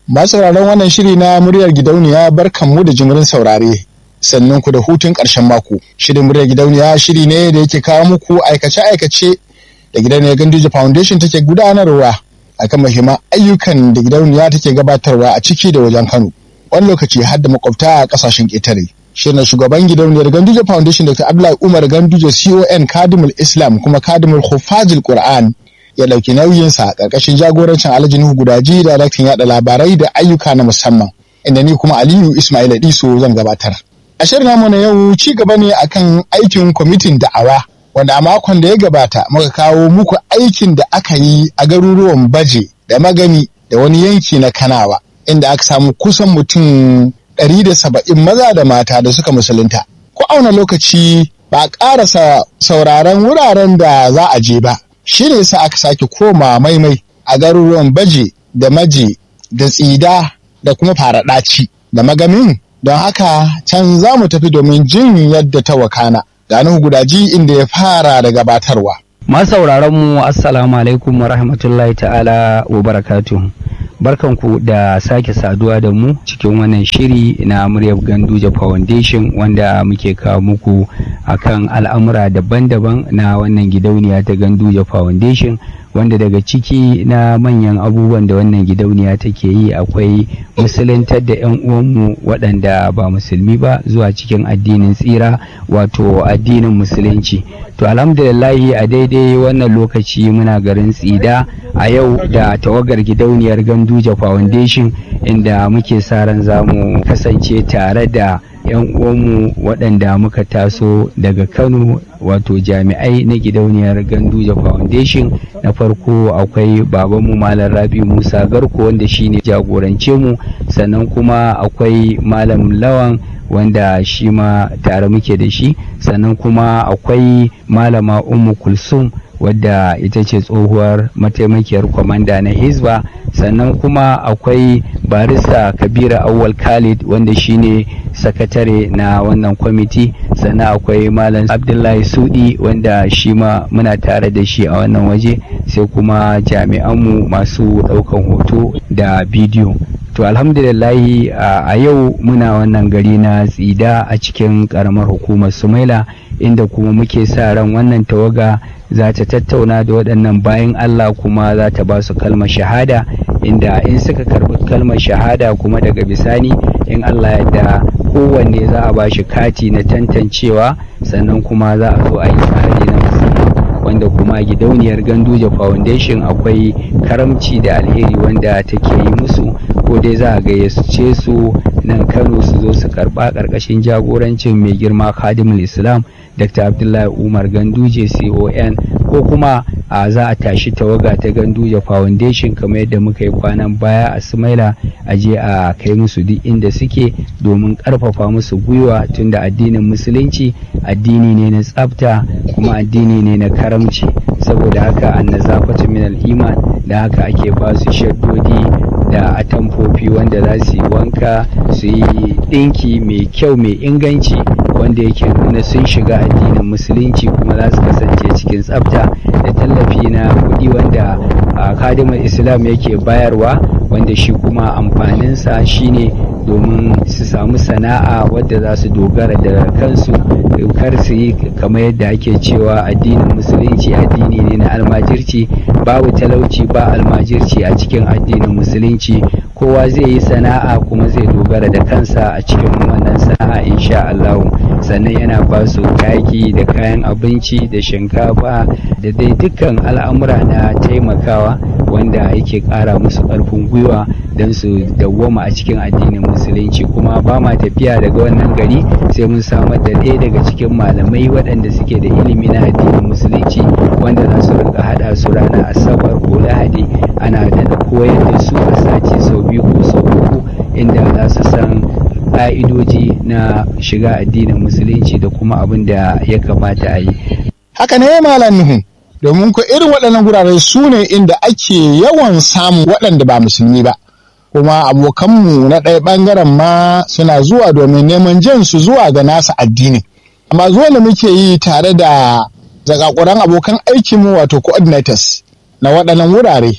Masu sauraron wannan shiri na muryar gidauniya barkanmu da jimirin saurare. Sannan ku da hutun ƙarshen mako. Shirin muryar gidauniya shiri ne da yake kawo muku aikace-aikace da gidauniyar Ganduje Foundation take gudanarwa akan muhimman ayyukan da gidauniya take gabatarwa a ciki da wajen Kano. Wani lokaci har da makwabta a ƙasashen ƙetare. Shirin shugaban gidauniyar Ganduje Foundation Dr. Abdullahi Umar Ganduje CON Kadimul Islam kuma Kadimul Hufazil Qur'an ya ɗauki nauyinsa ƙarƙashin jagorancin Alhaji Nuhu Gudaji daraktan yaɗa labarai da ayyuka na musamman inda ni kuma Aliyu Ismail Diso zan gabatar. A shirin namu na yau ci gaba ne akan aikin kwamitin da'awa wanda a makon da ya gabata muka kawo muku aikin da aka yi a garuruwan Baje da Magani da wani yanki na Kanawa inda aka samu kusan mutum ɗari da saba'in maza da mata da suka musulunta. Ko auna lokaci ba a ƙarasa sauraron wuraren da za a je ba. shi ne sa aka sake koma maimai a garuruwan baje da maje da tsida da kuma faraɗaci da magamin don haka can za mu tafi domin jin yadda ta wakana gani gudaji inda ya fara da gabatarwa masauraran mu assalamu alaikum wa rahmatullahi ta'ala wa barakatuhu barkanku da sake saduwa da mu cikin wannan shiri na muryar ganduje foundation wanda muke kawo muku akan al'amura daban-daban na wannan gidauniya ta ganduje foundation wanda daga ciki na manyan abubuwan da wannan gidauniya take yi akwai musuluntar da 'yan uwanmu waɗanda ba musulmi ba zuwa cikin addinin tsira wato addinin musulunci to alhamdulillahi a daidai wannan lokaci muna garin tsida a yau da tawagar gidauniyar ganduje foundation inda muke sa ran za mu kasance tare da 'yan uwanmu waɗanda muka taso daga kano wato jami'ai na gidauniyar ganduje foundation na farko akwai babanmu malam rabi musa garko wanda shine jagorance mu sannan kuma akwai malam lawan wanda shi ma tare muke da shi sannan kuma akwai malama ummu kulsum wadda ita ce tsohuwar mataimakiyar kwamanda na hizba sannan kuma akwai barista kabira awwal khalid wanda shine sakatare na wannan kwamiti sannan akwai malam abdullahi sudi wanda shi ma muna tare da shi a wannan waje sai kuma jami'anmu masu ɗaukan hoto da bidiyo to alhamdulillahi a yau muna wannan gari na tsida a cikin karamar hukumar sumaila inda kuma muke sa ran wannan tawaga za ta tattauna da waɗannan bayan allah kuma za ta ba su kalmar shahada inda in suka karɓi kalmar shahada kuma daga bisani in allah yadda kowanne za a ba shi kati na tantancewa sannan kuma za a zo a yi tsari na musamman wanda kuma gidauniyar ganduje foundation akwai karamci da alheri wanda take yi musu ko dai za a gayyace su nan kano su zo su karba karkashin jagorancin mai girma khadimul islam dr abdullahi umar ganduje con ko kuma a za a tashi tawaga ta ganduje foundation kamar yadda muka yi kwanan baya a sumaila a je a kai musu duk inda suke domin karfafa musu gwiwa tunda addinin musulunci addini ne na tsafta kuma addini ne na karamci saboda haka annazafatu min al-iman da haka ake ba su shaddodi da atamfofi wanda za su yi wanka su yi ɗinki mai kyau mai inganci wanda yake nuna sun shiga addinin musulunci kuma za su kasance cikin tsafta da tallafi na kuɗi wanda kadimar islam yake bayarwa wanda shi kuma amfaninsa shine domin su samu sana'a wadda za su dogara da kansu kar su yi kamar yadda ake cewa addinin musulunci addini ne na almajirci babu talauci ba almajirci a cikin addinin musulunci kowa zai yi sana'a kuma zai dogara da kansa a cikin wannan sana'a insha Allah sannan yana ba su kaki da kayan abinci da shinkafa da dai dukkan al'amura na taimakawa wanda yake ƙara musu ƙarfin gwiwa don su dawwama a cikin addinin musulunci kuma ba ma tafiya daga wannan gari sai mun samar da ɗaya daga cikin malamai waɗanda suke da ilimi na addinin musulunci wanda za su rinka haɗa su ranar asabar ko lahadi ana da koyar da su a sati sau biyu ko sau uku inda za su san ƙa'idoji na shiga addinin musulunci da kuma abin da ya kamata a yi. Haka ne malam Nuhu, domin ko irin waɗannan gurare su ne inda ake yawan samun waɗanda ba musulmi ba. Kuma abokanmu na ɗaya ɓangaren ma suna zuwa domin neman jan su zuwa ga nasa addini. Amma zuwa da muke yi tare da zakakuran abokan aikinmu wato coordinators na waɗannan wurare.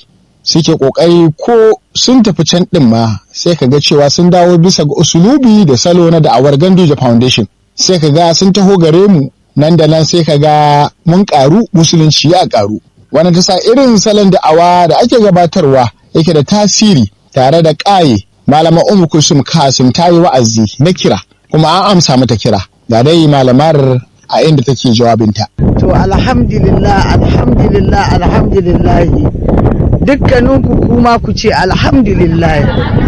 suke ƙoƙari ko sun tafi can ɗin ma sai ka ga cewa sun dawo bisa ga usulubi da salo na da'awar Ganduje Foundation sai ka ga sun taho gare mu nan da nan sai ka ga mun ƙaru musulunci ya ƙaru wannan ta sa irin salon da'awa da ake gabatarwa yake da tasiri tare da ƙaye malama umu kulsum kasim ta yi wa'azi na kira kuma an amsa mata kira ga dai malamar a inda take jawabinta to alhamdulillah alhamdulillah alhamdulillah dukkaninku kuma ku ce alhamdulillah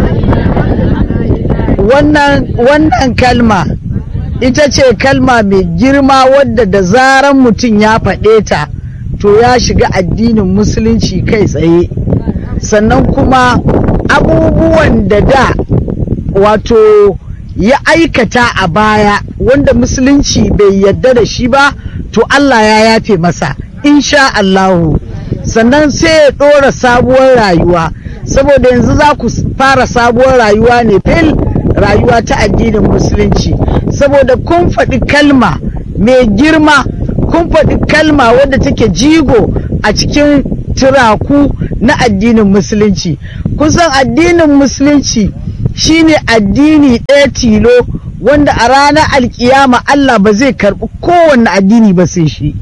wannan wannan kalma ita ce kalma mai girma wadda da zaran mutum ya faɗe ta to ya shiga addinin musulunci kai tsaye sannan kuma abubuwan da da wato ya aikata a baya wanda musulunci bai yadda da shi ba to Allah ya yafe masa insha Allahu sannan sai ya ɗora sabuwar rayuwa saboda yanzu za ku fara sabuwar rayuwa ne fil rayuwa ta addinin musulunci saboda kun faɗi kalma mai girma kun faɗi kalma wadda take jigo a cikin turaku na addinin musulunci kusan addinin musulunci shine addini ɗaya tilo wanda a ranar alkiyama Allah ba zai karɓi kowanne addini ba sai shi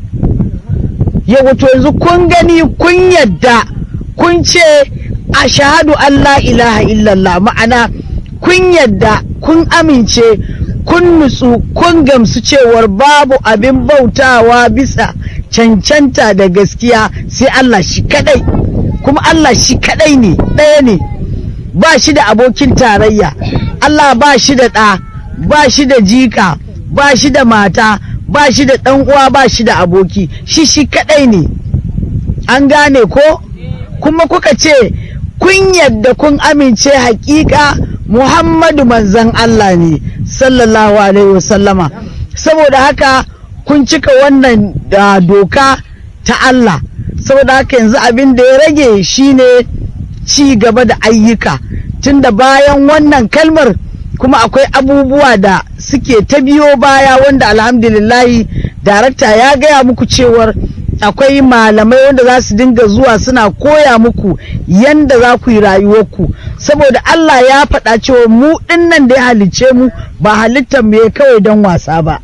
yau to yanzu kun gani kun yadda kun ce a shahadu Allah ilaha illallah ma'ana kun yadda kun amince kun nutsu kun gamsu cewar babu abin bautawa bisa cancanta da gaskiya sai Allah shi kadai kuma Allah shi kadai ne ɗaya ne ba shi da abokin tarayya Allah ba shi da ɗa ba shi da jika ba shi da mata ba shi da ɗan uwa ba shi da aboki shi shi kadai ne an gane ko kuma kuka ce kun yadda kun amince hakika Muhammadu manzan Allah ne sallallahu alaihi wasallama saboda haka kun cika wannan uh, doka ta Allah saboda haka yanzu abin da ya rage shine ci gaba da ayyuka tunda bayan wannan kalmar kuma akwai abubuwa da suke ta biyo baya wanda alhamdulillahi darakta ya gaya muku cewar akwai malamai wanda za su dinga zuwa suna koya muku yanda za ku yi rayuwarku saboda Allah ya faɗa cewa mu ɗinnan da ya halicce mu ba halittar mu ya kawai don wasa ba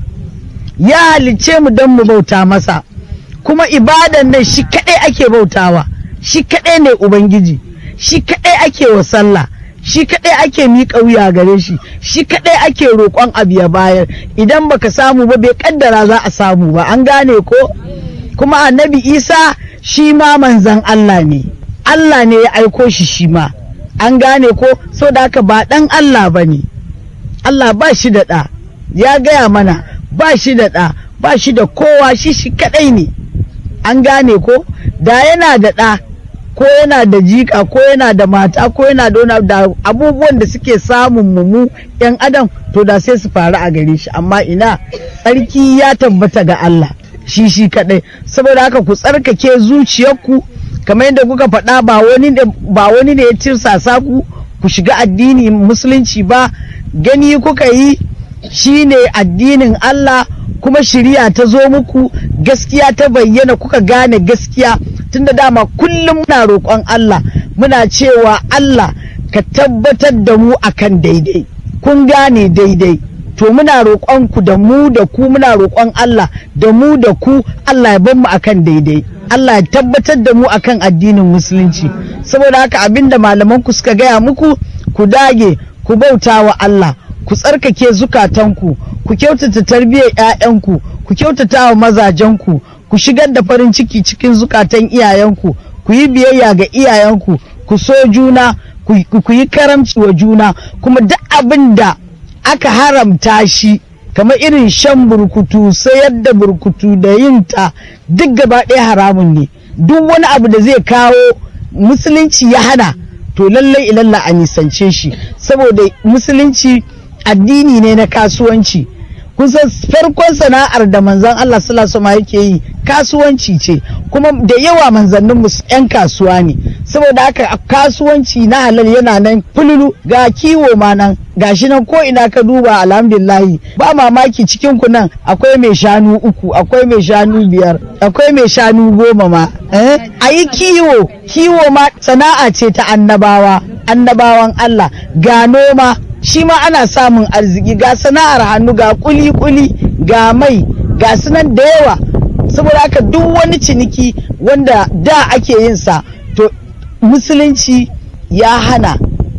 ya halicce mu don mu bauta masa kuma ibadan nan shi kaɗai ake bautawa shi kaɗai ne ubangiji shi kaɗai ake wa sallah shi kaɗai ake miƙa wuya gare shi shi kaɗai ake roƙon abu ya bayar idan baka samu ba bai kaddara za a samu ba an gane ko kuma annabi isa shi ma manzan Allah ne Allah ne ya aiko shi shi ma an gane ko so da haka ba ɗan Allah ba ne Allah ba shi da ɗa ya gaya mana ba shi da ɗa ba shi da kowa shi shi kaɗai ne an gane ko da yana da ɗa ko yana da jika ko yana da mata ko yana da da abubuwan da suke samun mu yan adam to da sai su faru a gare shi amma ina tsarki ya tabbata ga Allah shi shi kadai saboda haka ku tsarkake zuciyarku kamar yadda kuka faɗa ba wani ba wani ne ya tirsasa ku ku shiga addini musulunci ba gani kuka yi shine addinin Allah kuma shiriya ta zo muku gaskiya ta bayyana kuka gane gaskiya tunda dama kullum muna roƙon Allah muna cewa Allah ka tabbatar da mu akan daidai kun gane daidai to muna roƙon ku da mu da ku muna roƙon Allah da mu da ku Allah ya bar mu akan daidai Allah ya tabbatar da mu akan addinin musulunci saboda haka abinda malaman ku suka gaya muku ku dage ku bauta wa Allah ku tsarkake zukatanku ku kyautata tarbiyyar 'ya'yanku ku kyautata wa mazajenku ku shigar da farin ciki cikin zukatan iyayenku ku yi biyayya ga iyayenku ku so juna ku yi karamci wa juna kuma duk abin da aka haramta shi kamar irin shan burkutu sayar da burkutu da yin ta duk gaba ɗaya haramun ne duk wani abu da zai kawo musulunci ya hana to lallai ilalla a nisance shi saboda musulunci addini ne na kasuwanci kun san farkon sana'ar da manzon Allah sallallahu alaihi yake yi kasuwanci ce kuma da yawa manzannin mu yan kasuwa ne saboda haka kasuwanci na halal yana nan fululu ga kiwo ma nan gashi nan ko ina ka duba alhamdulillahi ba mamaki cikin ku nan akwai mai shanu uku akwai mai shanu biyar akwai mai shanu goma ma eh ayi kiwo kiwo ma sana'a ce ta annabawa annabawan Allah ga noma shi ma ana samun arziki ga sana'ar hannu ga kuli-kuli ga mai ga sunan da yawa saboda haka duk wani ciniki wanda da ake yin sa to musulunci ya hana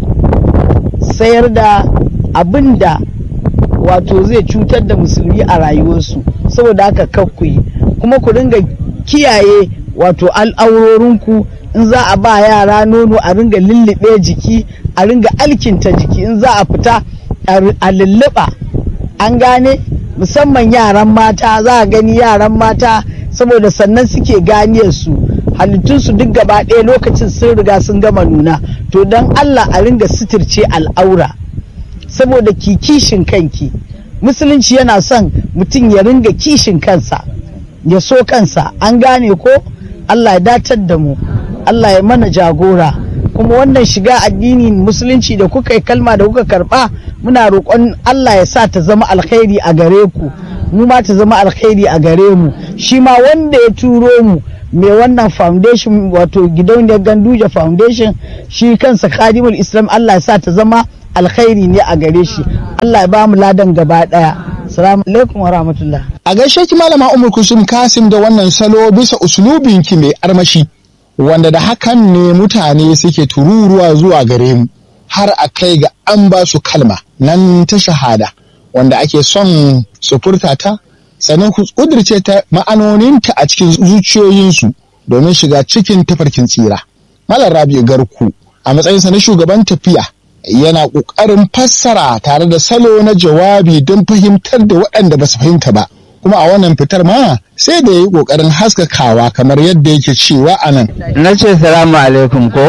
sayar da abin da wato zai cutar da musulmi a rayuwarsu saboda haka kakkuyi kuma ku ringa kiyaye wato al'aurorinku in za a ba yara nono a ringa lullube jiki a ringa alkinta jiki in za a fita a lulluɓa an gane musamman yaran mata za a gani yaran mata saboda sannan suke ganiyar su halittunsu duk gaba ɗaya lokacin sun riga sun gama nuna to don allah a ringa suturce al'aura saboda ki kishin kanki musulunci yana son mutum ya ringa kishin kansa ya so kansa an gane ko allah ya datar da mu allah ya mana jagora kuma wannan shiga addinin musulunci da kuka yi kalma da kuka karba muna roƙon Allah ya sa ta zama alkhairi a gare ku mu ma ta zama alkhairi a gare mu shi ma wanda ya turo mu mai wannan foundation wato gidauniyar ganduja foundation shi kansa khadimul islam Allah ya sa ta zama alkhairi ne a gare shi Allah ya ba mu ladan gaba daya assalamu alaikum wa rahmatullah a gaishe ki malama umar kusum kasim da wannan salo bisa uslubinki mai armashi wanda da hakan ne mutane suke tururuwa zuwa gare mu har a kai ga an ba su kalma nan ta shahada wanda ake son su furta ta sannan ku kudirce ta ma'anoninta a cikin zuciyoyinsu domin shiga cikin tafarkin tsira. Malam Rabi'u Garku a matsayinsa na shugaban tafiya yana ƙoƙarin fassara tare da salo na jawabi don fahimtar da waɗanda ba su fahimta ba. kuma a wannan fitar ma sai da ya yi ƙoƙarin haskakawa kamar yadda yake cewa a nan. Na ce salamu alaikum ko?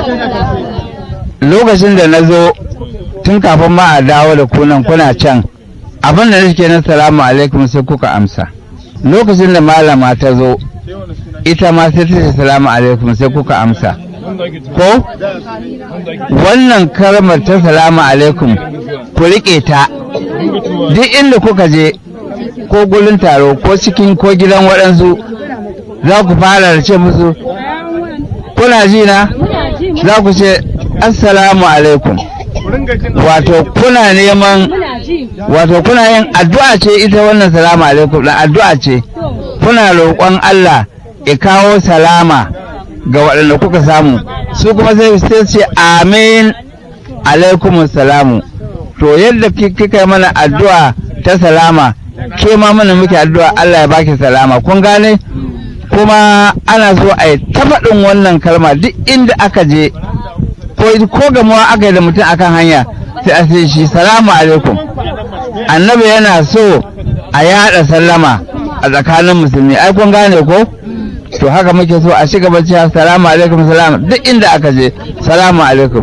Lokacin da na zo tun kafin ma a dawo da kunan kuna can abin da nake na salamu alaikum sai kuka amsa. Lokacin da malama ta zo ita ma sai ta ce salamu alaikum sai kuka amsa. Ko? Wannan kalmar ta salamu alaikum ku riƙe ta duk inda kuka je ko gurin taro ko cikin ko gidan waɗansu za ku fara da ce musu kuna ji na za ku ce assalamu alaikum wato kuna neman wato kuna yin addu'a ce ita wannan salamu alaikum da addu'a ce kuna roƙon Allah ya kawo salama ga waɗanda kuka samu su kuma sai sai ce amin alaikum salamu to yadda kika yi mana addu'a ta salama ke ma mana muke addu'a Allah ya baki salama kun gane kuma ana so a yi ta faɗin wannan kalma duk inda aka je ko ko gamuwa aka yi da mutum akan hanya sai a ce shi salamu alaikum annabi yana so a yaɗa sallama a tsakanin musulmi ai kun gane ko to haka muke so a shiga bacci salamu alaikum salam duk inda aka je salamu alaikum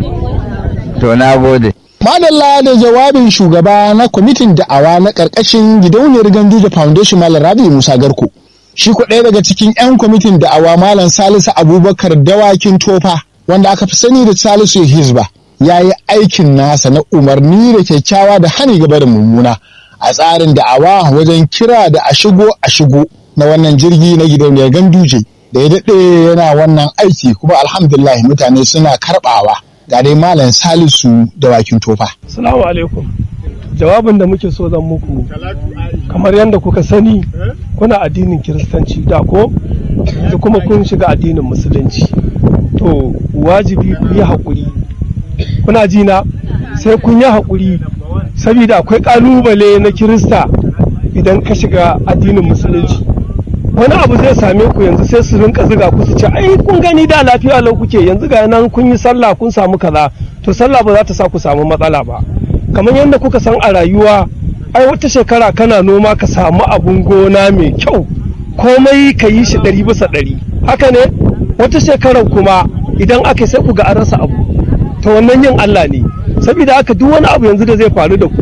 to na gode Madalla da jawabin shugaba na kwamitin da'awa na ƙarƙashin gidauniyar Ganduje Foundation Malam Rabi Musa Garko. Shi ko ɗaya daga cikin 'yan kwamitin da'awa Malam Salisu Abubakar Dawakin Tofa wanda aka fi sani da Salisu Hizba ya yi aikin nasa na umarni da kyakkyawa da hani gaba da mummuna a tsarin da'awa wajen kira da a shigo a shigo na wannan jirgi na gidauniyar Ganduje da ya daɗe yana wannan aiki kuma alhamdulillah mutane suna karɓawa. ga dai malam salisu da wakin tofa. Salamu alaikum. Jawabin da muke so zan muku kamar yadda kuka sani kuna addinin kiristanci da ko da kuma kun shiga addinin musulunci. To wajibi ku yi haƙuri. Kuna ji na sai kun yi haƙuri saboda akwai ƙalubale na kirista idan ka shiga addinin musulunci. wani abu zai same ku yanzu sai su rinka ziga ku su ce ai kun gani da lafiya lau kuke yanzu ga nan kun yi sallah kun samu kaza to sallah ba za ta sa ku samu matsala ba kamar yadda kuka san a rayuwa ai wata shekara kana noma ka samu abun gona mai kyau komai ka yi shi ɗari bisa ɗari haka ne wata shekarar kuma idan aka sai ku ga an rasa abu to wannan yin Allah ne saboda haka duk wani abu yanzu da zai faru da ku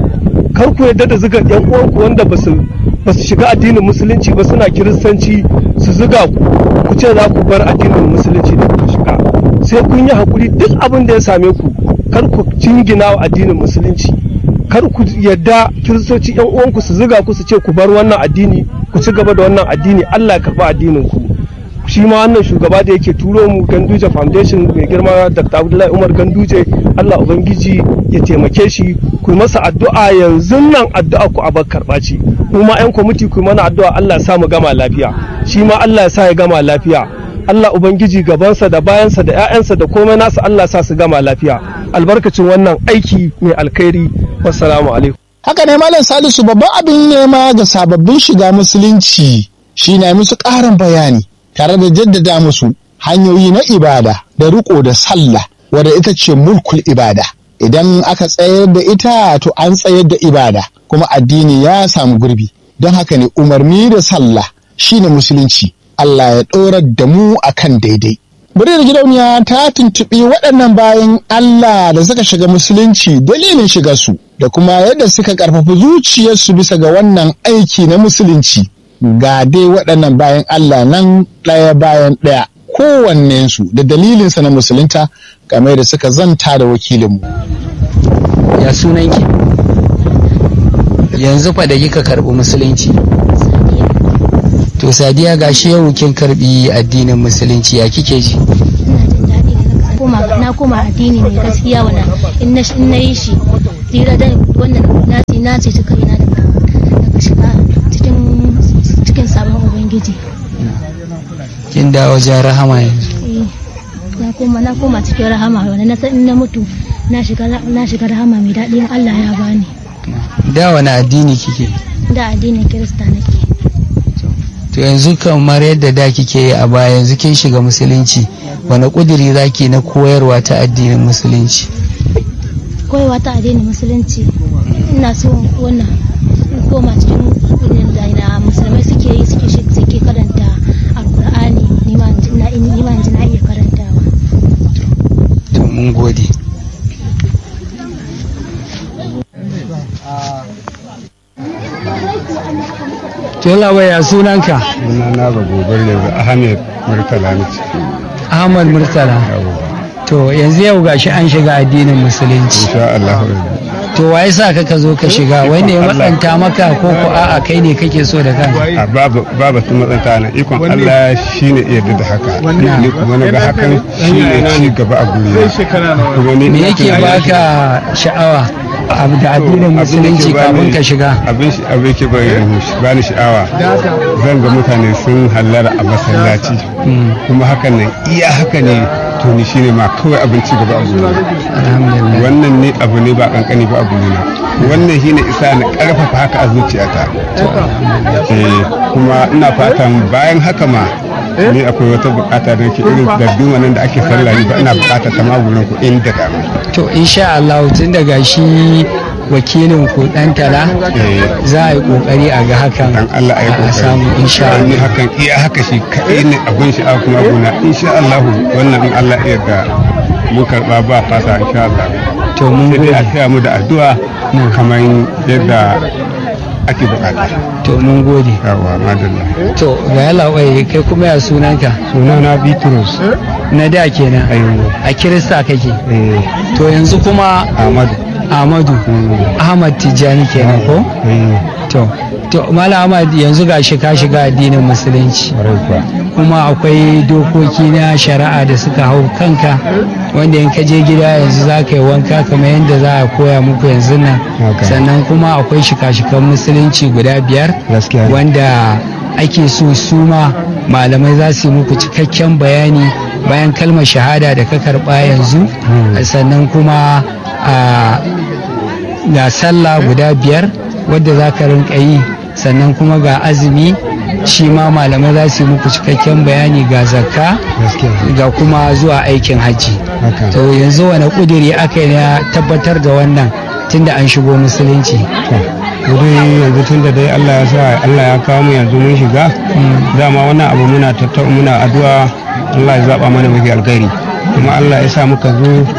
kar ku yadda da zuga yan uwanku wanda ba su ba su shiga addinin musulunci ba suna kiristanci su zuga ku ku ce za ku bar addinin musulunci da kuka shiga sai kun yi hakuri duk abin da ya same ku kar ku jingina wa addinin musulunci kar ku yadda kiristoci yan uwanku su zuga ku su ce ku bar wannan addini ku ci gaba da wannan addini Allah ya karba addinin ku shi ma wannan shugaba da yake turo mu Ganduje Foundation mai girma Dr. Abdullahi Umar Ganduje Allah ubangiji ya taimake shi ku masa addu'a yanzu nan addu'a ku abar karba ce kuma yan kwamiti ku mana addu'a Allah ya sa mu gama lafiya shi ma Allah ya sa ya gama lafiya Allah ubangiji gabansa da bayansa da 'ya'yansa da komai nasu Allah sa su gama lafiya albarkacin wannan aiki mai alkhairi wassalamu alaikum haka ne malam salisu babban abin nema ga sababbin shiga musulunci shi na musu ƙarin bayani tare da jaddada musu hanyoyi na ibada da riko da sallah wadda ita ce mulkul ibada idan aka tsayar da ita to an tsayar da ibada kuma addini ya samu gurbi don haka ne umarni da sallah shine musulunci Allah ya ɗorar da mu akan daidai Muryar gidauniya ta tuntuɓi waɗannan bayan Allah da suka shiga musulunci dalilin shiga su da kuma yadda suka ƙarfafa zuciyarsu bisa ga wannan aiki na musulunci. Ga dai waɗannan bayan Allah nan ɗaya bayan ɗaya kowannensu da dalilinsa na musulunta game da suka zanta da wakilinmu. ya sunanki yanzu fa da kika karɓi musulunci to sadiya gashi yau kin karɓi addinin musulunci ya kike ji na koma addini mai gaskiya wannan in na in na yi shi tsira da wannan na ce na ce ta kaina daga daga shiga cikin cikin sabon ubangiji kin dawo wajen rahama yanzu Eh, na koma na koma cikin rahama wannan na san in na mutu na shiga na shiga rahama mai daɗi in Allah ya bani da wani addini kike da addinin kirista nake to yanzu kamar yadda da kike yi a baya yanzu kin shiga musulunci wani kudiri zaki na koyarwa ta addinin musulunci koyewa ta addinin musulunci ina so wannan in koma cikin irin da na musulmai suke yi suke shi- suke karanta alkur'ani ni ma in ji na ni ma in ji na iya karantawa to mun gode Tola waya sunanka Suna na ga gobar yanzu Ahmed Murtala ne Ahmad Murtala to yanzu yau gashi an shiga addinin musulunci insha Allah to waye sa ka ka zo ka shiga wanda ya matsanta maka ko ko a'a kai ne kake so da kanka a babu babu su matsanta na ikon Allah shine yarda da haka ni kuma na ga hakan shine ci gaba a guri kuma ni me yake baka sha'awa abu da addinin musulunci kafin ka shiga abin shi abin yake ba ni sha'awa zan ga mutane sun hallara a masallaci kuma hakan nan iya haka ne to ni shine ma kawai abin ci gaba a guri alhamdulillah wannan ne abu ne ba kankani ba abu ne wannan shine isa na karfafa haka a zuciyata eh kuma ina fatan bayan haka ma ni akwai wata bukata da nake irin darduma nan da ake sallah ni ba ina bukata ta ma gurin ku inda da to insha Allah tun daga shi wakilin ku dan tala eh za a yi kokari a ga hakan dan Allah ayi a kokari samu insha ni Allah hakan iya haka shi kai ne abin shi a kuma gona insha Allah wannan in Allah ya yarda mun karba ba fasa insha Allah to mun sai dai a gode taya mu da addu'a kamar yadda ake bukata to mun gode yawa madalla to ga yalla wai kai kuma ya sunanka sunana Bitrus na da kenan Ayyo. a kirista kake eh to yanzu kuma Ahmadu Ahmadu Ahmad Tijjani kenan ko eh to to Malam Ahmad yanzu gashi ka shiga addinin musulunci kwarai kuwa kuma akwai dokoki na shari'a da suka hau kanka wanda in ka je gida yanzu za ka yi wanka kamar yadda za a koya muku yanzu nan Haka. sannan kuma akwai shika-shikan musulunci guda biyar Gaskiya ne. wanda ake so su ma malamai za su yi muku cikakken bayani bayan kalmar shahada da ka karɓa yanzu sannan kuma a ga sallah guda biyar wadda za ka rinka yi sannan kuma ga azumi shi ma malamai za su yi muku cikakken bayani ga zakka gaskiya ga kuma zuwa aikin hajji haka to yanzu wani kudiri aka yi na tabbatar da wannan tunda an shigo musulunci wuri yanzu tun da dai Allah ya sa Allah ya kawo mu yanzu mun shiga dama wannan abu muna tattau muna addu'a Allah ya zaba mana mafi alkhairi kuma Allah ya sa muka zo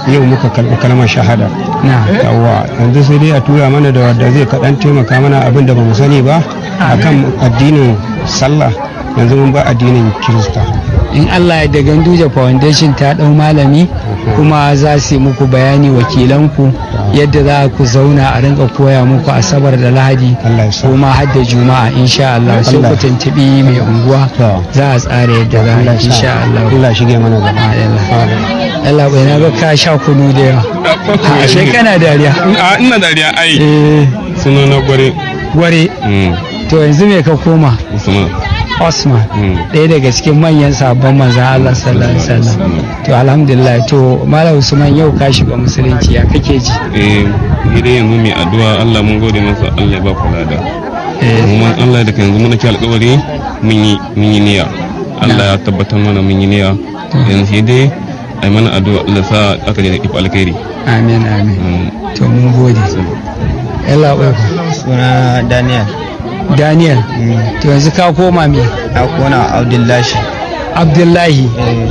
yau muka karɓi kalmar shahada na yawa yanzu sai dai a tura mana da wadda zai kaɗan taimaka mana abin da ba mu sani ba akan addinin sallah yanzu mun ba addinin kirista in Allah ya da Ganduje Foundation ta ɗau malami kuma za su yi muku bayani wakilanku yadda za ku zauna a rinka koya muku asabar da lahadi Allah ya sa kuma har da juma'a insha Allah sai Allah. ku tuntubi mai unguwa To. za a tsara yadda za a Allah yi ya sa insha Allah Allah ya shige mana gaba Allah bai na ga ka sha kunu da yawa ashe kana dariya a ina dariya ai eh suna na gware gware to yanzu me ka koma usman Osman ɗaya daga cikin manyan sabon manzan Allah sallallahu alaihi wasallam to alhamdulillah to Malam Usman yau ka shiga musulunci ya kake ji eh ni dai yanzu mai addu'a Allah mun gode masa Allah ya ba ku lada kuma Allah da yanzu muna ci alƙawari mun yi mun yi niyya Allah ya tabbatar mana mun yi niyya yanzu sai dai ai mana addu'a Allah sa aka je da ifa alkhairi amin amin to mun gode Allah ya suna daniel Daniel to yanzu ka koma me a kona abdullahi Abdullahi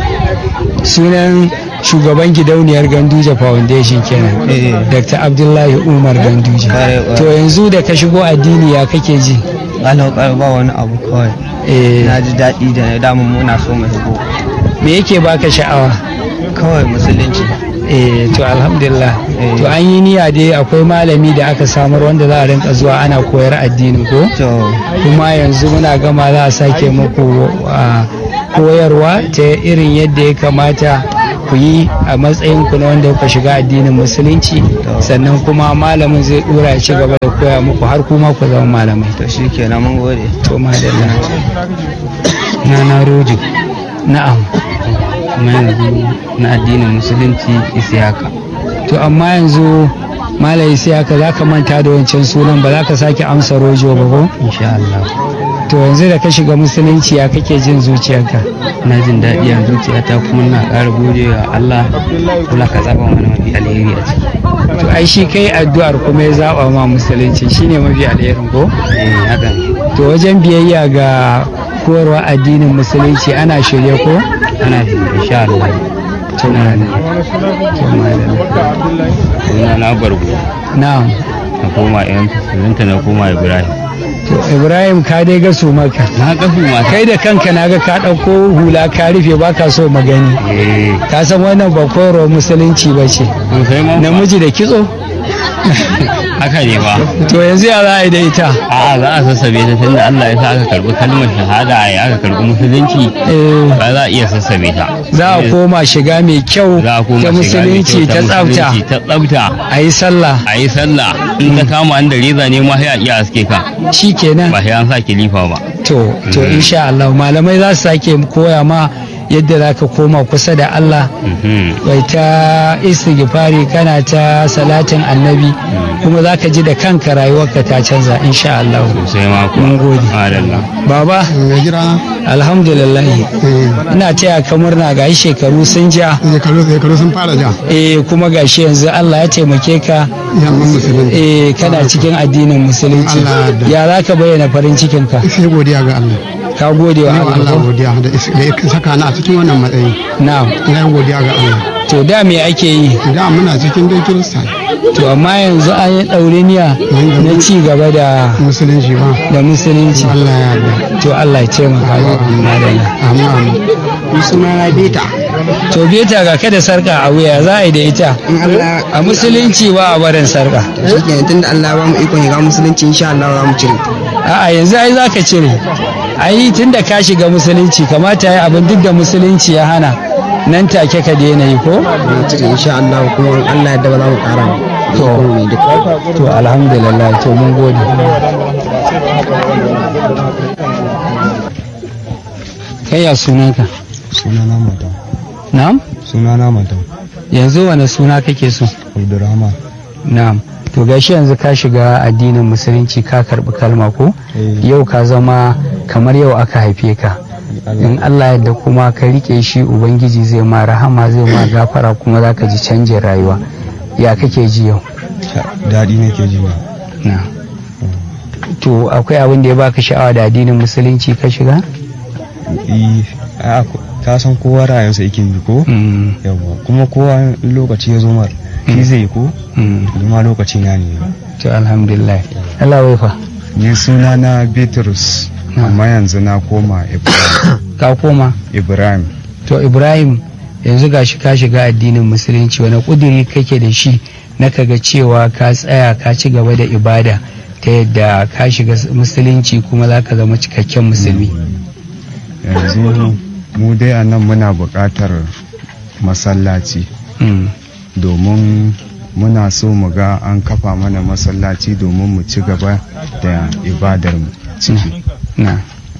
sunan shugaban gidauniyar Ganduje Foundation kenan Eh. Dr. Abdullahi Umar Ganduje Kare, kare. to yanzu da ka shigo addini ya kake ji alaukar ba wani abu kawai eh na ji daɗi da na damun muna so mu shigo me yake baka sha'awa kawai musulunci eh to alhamdulillah Eh. to an yi niyya dai akwai malami da aka samar wanda za a rinka zuwa ana koyar addini ko to kuma yanzu muna gama za a sake muku a, koyarwa ta irin yadda ya kamata ku yi a matsayin ku na wanda kuka shiga addinin musulunci sannan kuma malamin zai dora ya ci gaba da koya muku har kuma ku zama malamai to shi kenan mun gode to madalla na na rojo na'am kuma yanzu na addinin musulunci isiyaka to amma yanzu malai sai haka za ka manta da wancan sunan ba za ka sake amsa rojo ba ko insha Allah to yanzu da ka shiga musulunci ya kake jin zuciyarka na jin daɗi a zuciyata kuma na ƙara gode wa Allah kula ka zaɓa mana mafi alheri a ciki to ai shi kai addu'ar kuma ya zaba ma musulunci shine mafi alherin ko eh haka ne to wajen biyayya ga koyarwa addinin musulunci ana shirye ko ana shi insha Allah to madalla to madalla suna na bargo na'am na koma yan sunanta na koma Ibrahim to ibrahim ka dai ga su maka na kafu mata kai da kanka na ga ka ɗauko hula ka rufe baka so magani eh ka san wannan ba koyarwar musulunci ba ce sosai ma namiji da kitso haka ne ba to yanzu ya za a yi da ita a'a za a sassabe ta tunda Allah ya sa aka karbi kalmar shahada a aka karbi musulunci Eh, ba za a iya sassabe ta za a koma shiga mai kyau za a koma ta shiga mai musulunci kyau ta tsafta musulunci ta tsafta a yi sallah a yi sallah in ka kama an da reza ne ma sai a iya aske ka shi kenan ba sai an sa kilifa ba to to insha Allah malamai za su sake koya ma yadda za ka koma kusa da Allah Mhm. bai ta istighfari kana ta salatin annabi kuma za ka ji da kanka rayuwarka ta canza insha Allah sosai ma kuwa Mun gode. Madalla. baba mai gida alhamdulillah ina taya ka murna ga shekaru sun ja shekaru shekaru sun fara ja eh kuma gashi yanzu Allah ya taimake ka yamman musulunci eh kana cikin addinin musulunci Allah ya ya za ka bayyana farin cikin ka sai godiya ga Allah ka gode wa ina wa Allah Allah ko? godiya da is- da ya saka ni a cikin wannan matsayi na'am ina yin godiya ga Allah to da me ake yi da muna cikin dai kirista to amma yanzu an yi ɗauriniya na ci gaba da musulunci ba da musulunci Allah ya yarda to Allah ya taimaka ga madalla amin amin suna na beta to beta ga kada sarka a wuya za a yi da ita in Allah a musulunci ba a barin sarka shi kenan tunda Allah ya ba mu ikon shiga musulunci insha Allah za mu cire a'a yanzu ai za ka cire ai tun da ka shiga musulunci kamata ya abin duk da musulunci ya hana nan take ka daina yi ko mu cire insha Allah kuma in Allah ya yarda ba za mu ƙara ba To. mai duka to alhamdulillah to mun gode kai ya sunanka sunana mata na'am sunana mata yanzu wani suna kake so abdurrahman na'am to gashi yanzu ka shiga addinin musulunci ka karbi kalma ko Eh. yau ka zama kamar yau aka haife ka in Allah yadda kuma ka rike shi ubangiji zai ma rahama zai ma gafara kuma za ka ji canjin rayuwa ya kake ji yau daɗi nake ji ba na to akwai abin da ya baka sha'awa da addinin musulunci ka shiga Eh, ai ako- ka san kowa ra'ayinsa yake yi ko yawa kuma kowa in lokaci ya zo mar shi zai yi ko ma lokaci na ne to alhamdulillah Allah wai fa ni suna na Bitrus amma yanzu na koma Ibrahim ka koma Ibrahim to Ibrahim yanzu gashi ka shiga addinin musulunci wani kuduri kake da shi na kaga cewa ka tsaya ka ci gaba da ibada ta yadda ka shiga musulunci kuma za ka zama cikakken musulmi yanzu mu dai a nan muna buƙatar masallaci domin muna so mu ga an kafa mana masallaci domin mu ci gaba da ibadar mu ciki na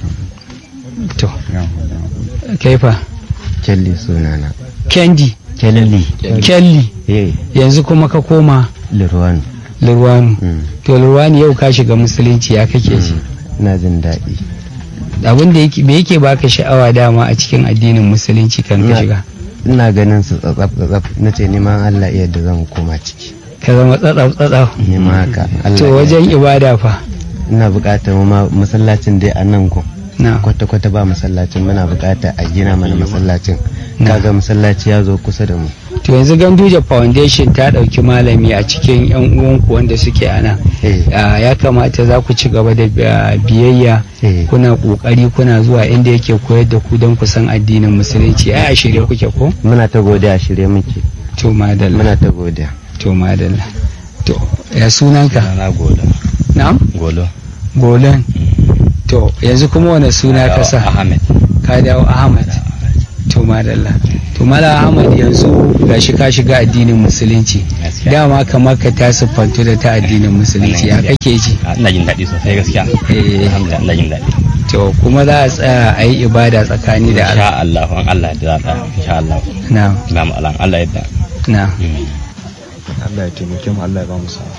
to kaifa kelly sunana kendi kelly kelly yanzu kuma ka koma lirwanu lirwanu to lirwanu yau ka shiga musulunci ya kake ji na jin daɗi abin da yake me yake baka sha'awa dama a cikin addinin musulunci kan ka shiga ina ganin su tsatsaf tsatsaf na ce neman Allah iya da zan koma ciki ka zama tsatsaf tsatsaf neman haka to wajen ibada fa ina buƙatar ma masallacin dai a nan gun kwata kwata ba masallacin muna buƙatar a gina mana masallacin kaga masallaci ya zo kusa da mu to yanzu ganduje foundation ta ɗauki malami a cikin yan uwanku wanda suke ana ya kamata za ku ci gaba da biyayya kuna kokari kuna zuwa inda yake koyar da ku don ku san addinin musulunci ai a shirye kuke ko muna ta godiya a shirye muke to madalla muna ta godiya to madalla to ya sunanka na golo na'am golo golon to yanzu kuma wani suna ka sa ahmed ka dawo ahmad to madalla to mala ahmad yanzu gashi ka shiga addinin musulunci dama kamar ka ta siffantu da ta addinin musulunci ya kake ji ina jin daɗi sosai gaskiya alhamdulillah ina jin daɗi to kuma za a tsaya a yi ibada tsakani da Allah insha Allah an Allah da za ta insha Allah na na mu Allah Allah yadda na Allah ya taimake mu Allah ya ba mu sa'a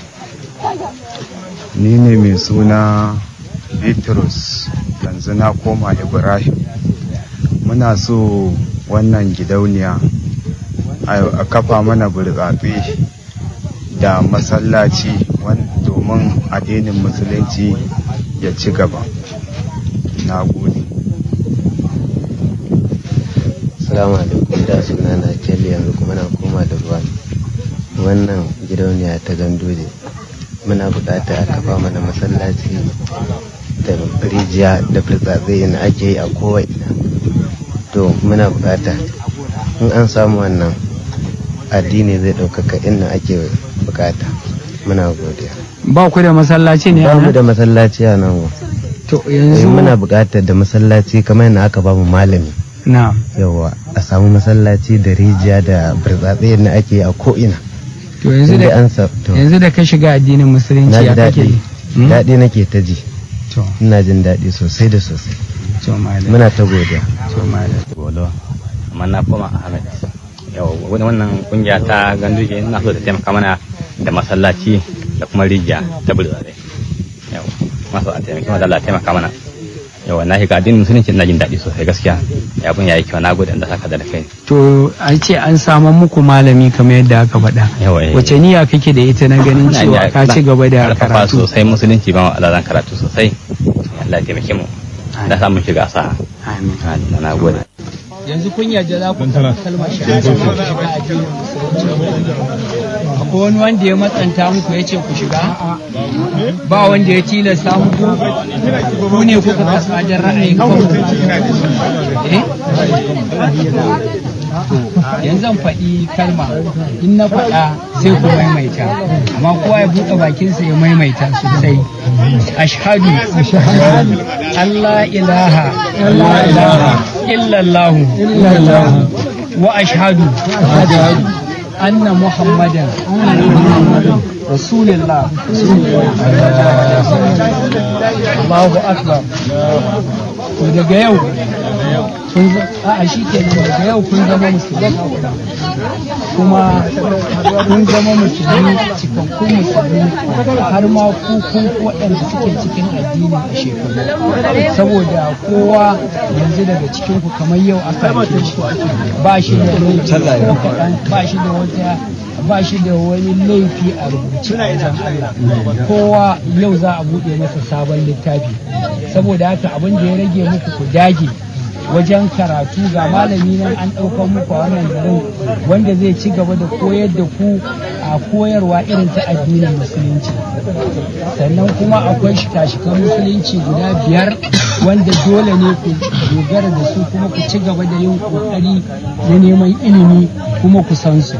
ni ne mai suna Bitrus yanzu na koma Ibrahim muna so wannan gidauniya a kafa mana burtsatse da masallaci domin addinin musulunci ya ci gaba na gode salamu alaikum da suna na kelly yanzu kuma na koma da ruwa wannan gidauniya ta gandoje muna bukata a kafa mana masallaci da rijiya da burtsatse na ake yi a kowai to muna bukata in an samu wannan addini zai ɗaukaka inda ake bukata muna godiya ba ku da masallaci ne ba mu da masallaci a nan to yanzu muna bukatar da masallaci kamar yadda aka ba mu malami na yawa a samu masallaci da rijiya da burtsatse yadda ake a ko'ina to yanzu da yanzu da ka shiga addinin musulunci ya kake daɗi nake ta ji ina jin daɗi sosai da sosai muna ta godiya golo amma na koma ahmed yau wannan kungiya ta ganduje ina so ta taimaka mana da masallaci da kuma rijiya ta bulzare yau masu a taimaki mana Allah taimaka mana yau na shiga addinin musulunci ina jin daɗi sosai gaskiya ya kun yayi kyau na gode da saka da kai to an ce an samu muku malami kamar yadda aka faɗa wace niyya kake da ita na ganin cewa ka ci gaba da karatu sosai musulunci ba Allah zan karatu sosai Allah ya taimake mu da samun shiga sa amin na gode yanzu kun yarda za ku kalmar shahada ku shiga addinin musulunci akwai wani wanda ya matsanta muku ya ce ku shiga ba wanda ya tilasta muku ku ne kuka kasa da ra'ayin kanku eh yanzu zan faɗi kalma in na faɗa sai ku maimaita amma kowa ya buɗe bakinsa ya maimaita sosai ashhadu Allah ilaha illallahu wa ashhadu anna muhammadan rasulullah Allahu akbar to daga yau kun a shi ke daga yau kun zama musulmi kuma kun zama musulmi cikakkun musulmi har ma ku kun waɗanda suke cikin addini a shekaru saboda kowa yanzu daga cikin ku kamar yau aka haife shi ba shi da laifi ko kaɗan ba shi da wata ba shi da wani laifi a rubuce a wajen Allah kowa yau za a buɗe masa sabon littafi saboda haka abin da ya rage muku ku dage wajen karatu ga malami nan an ɗaukar muku a wannan garin wanda zai ci gaba da koyar da ku a koyarwa irin ta addinin musulunci sannan kuma akwai shika-shikan musulunci guda biyar wanda dole ne ku dogara da su kuma ku ci gaba da yin ƙoƙari na neman ilimi kuma ku san su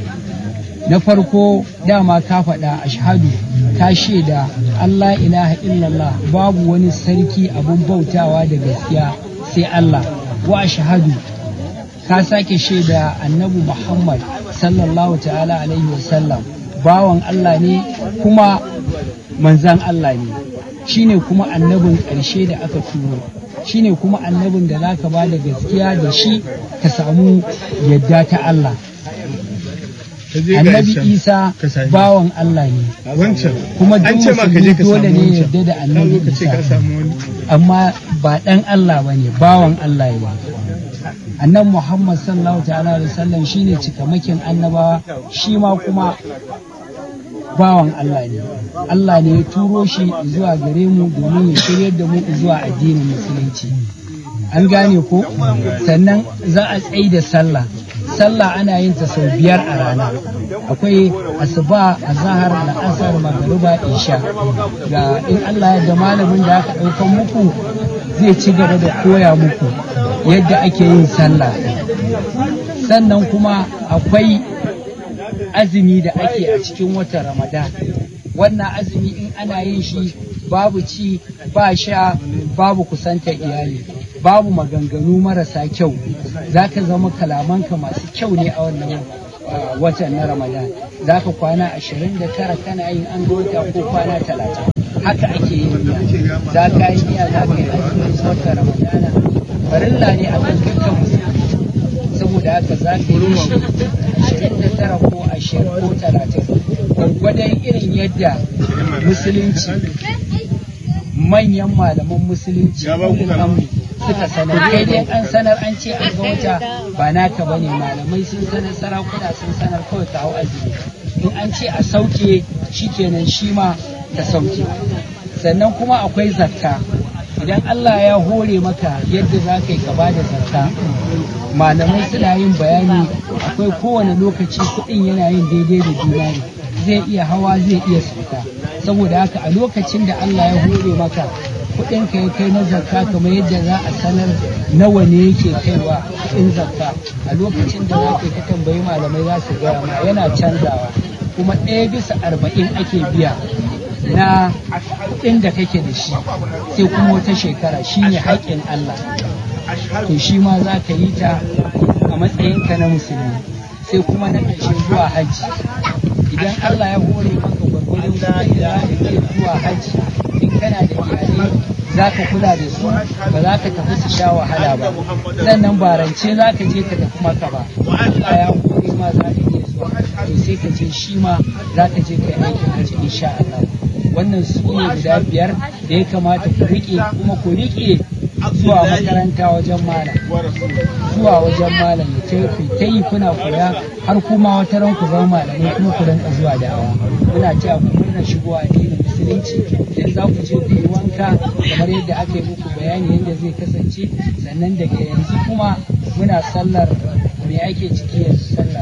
na farko dama ka faɗa ashhadu ka shaida Allah ilaha illallah babu wani sarki abun bautawa da gaskiya sai Allah wa ashhadu ka sake shaida annabi Muhammad sallallahu ta'ala alaihi wasallam bawan Allah ne kuma manzan Allah ne shine kuma annabin ƙarshe da aka turo shine kuma annabin da zaka ba da gaskiya da shi ka samu yadda ta Allah annabi isa bawan Allah ne kuma duk musulmi dole ne yadda da annabi isa amma ba dan Allah ba ne bawan Allah ne annan muhammad sallallahu ta'ala alaihi wasallam shine cikamakin annabawa shi ma kuma bawan Allah ne Allah ne ya turo shi zuwa gare mu domin ya shiryar da mu zuwa addinin musulunci an gane ko sannan za a tsaye da sallah sallah ana yin ta sau biyar a rana akwai asuba azahar la'asar magariba isha ga in Allah ya da malamin da aka ɗaukan muku zai ci gaba da koya muku yadda ake yin sallah sannan kuma akwai azumi da ake a cikin watan ramadan wannan azumi in ana yin shi babu ci ba sha babu kusantar iyali babu maganganu marasa kyau za ka zama kalamanka masu kyau ne a wannan watan na ramadan za ka kwana ashirin da tara kana yin an wata ko kwana talatin haka ake yin niyya za ka yi niyya za ka yi azumin watan ramadana farilla ne a kan dukkan musulmi saboda haka za ka yi shi ashirin da tara ko ashirin ko talatin gwargwadon irin yadda musulunci manyan malaman musulunci ulul amri suka sanar kai dai an sanar an ce an ga wata ba naka bane malamai sun sanar sarakuna sun sanar kawai ka hau azumi in an ce a sauke shikenan shi ma ka sauke sannan kuma akwai zakka idan Allah ya hore maka yadda za ka yi gaba da zakka malamai suna yin bayani akwai kowane lokaci kuɗin yana yin daidai da juna ne zai iya hawa zai iya sauka saboda haka a lokacin da Allah ya hore maka kuɗin ka ya kai na zakka kamar yadda za a sanar nawa ne yake kaiwa kuɗin zakka a lokacin da za ka tambayi malamai za su gaya ma yana canzawa kuma ɗaya bisa arba'in ake biya na kuɗin da kake da shi sai kuma wata shekara shine haƙƙin Allah to shi ma za ka yi ta a matsayinka na musulmi sai kuma na ƙarshe zuwa hajji idan Allah ya hore maka gwargwadon kuɗin da za ka iya zuwa hajji in kana da iyalai za ka kula da su ba za ka tafi su sha wahala ba sannan barance za ka je ka tafi maka ba Allah ya hore ma za ka iya zuwa to sai ka je shi ma za ka je ka yi aikin hajji insha Allah wannan su ne guda biyar da ya kamata ku riƙe kuma ku riƙe zuwa makaranta wajen malam zuwa wajen malam ya ku ta yi kuna koya har kuma wata ran ku zama malamai kuma ku rinka zuwa da'awa muna cewa ku murna shigo addinin musulunci idan za ku je ku yi wanka kamar yadda aka yi muku bayani yadda zai kasance sannan daga yanzu kuma muna sallar me ake ciki yanzu sallar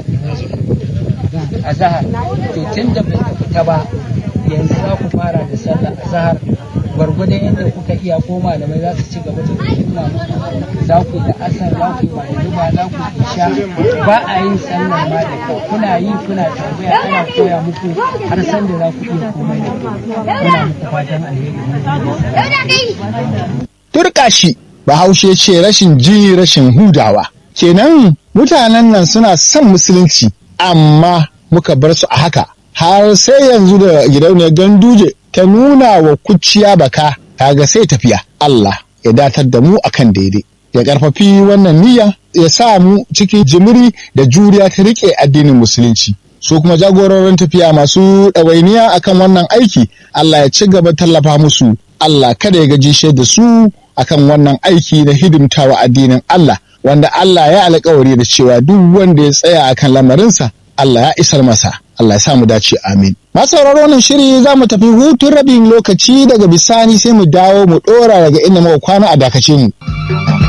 a zahar to tun da bai fita ba yanzu za ku fara da sallar azhar gwargwadon yadda kuka iya ko malamai za su ci gaba da nuna muku za ku da asar za ku ba da zuba za ku isha ba a yin sallar ma da kyau kuna yi kuna tambaya ana koya muku har san da za ku iya komai da komai muna muku fatan alheri turka shi bahaushe ce rashin ji rashin hudawa kenan mutanen nan suna son musulunci amma muka bar su a haka har sai yanzu da gidauniyar ganduje ta nuna wa kuciya baka kaga sai tafiya Allah ya datar da mu akan daidai ya karfafi wannan niyya ya sa mu cikin jimiri da juriya ta rike addinin musulunci su kuma jagororin tafiya masu ɗawainiya akan wannan aiki Allah ya ci gaba tallafa musu Allah kada ya gaji da su akan wannan aiki na hidimtawa addinin Allah wanda Allah ya alkawari da cewa duk wanda ya tsaya akan lamarinsa Allah ya isar masa Allah ya samu dace amin. Masu sauraro wannan shiri za mu tafi hutun rabin lokaci daga bisani sai mu dawo mu ɗora daga inda muka kwana a dakace mu.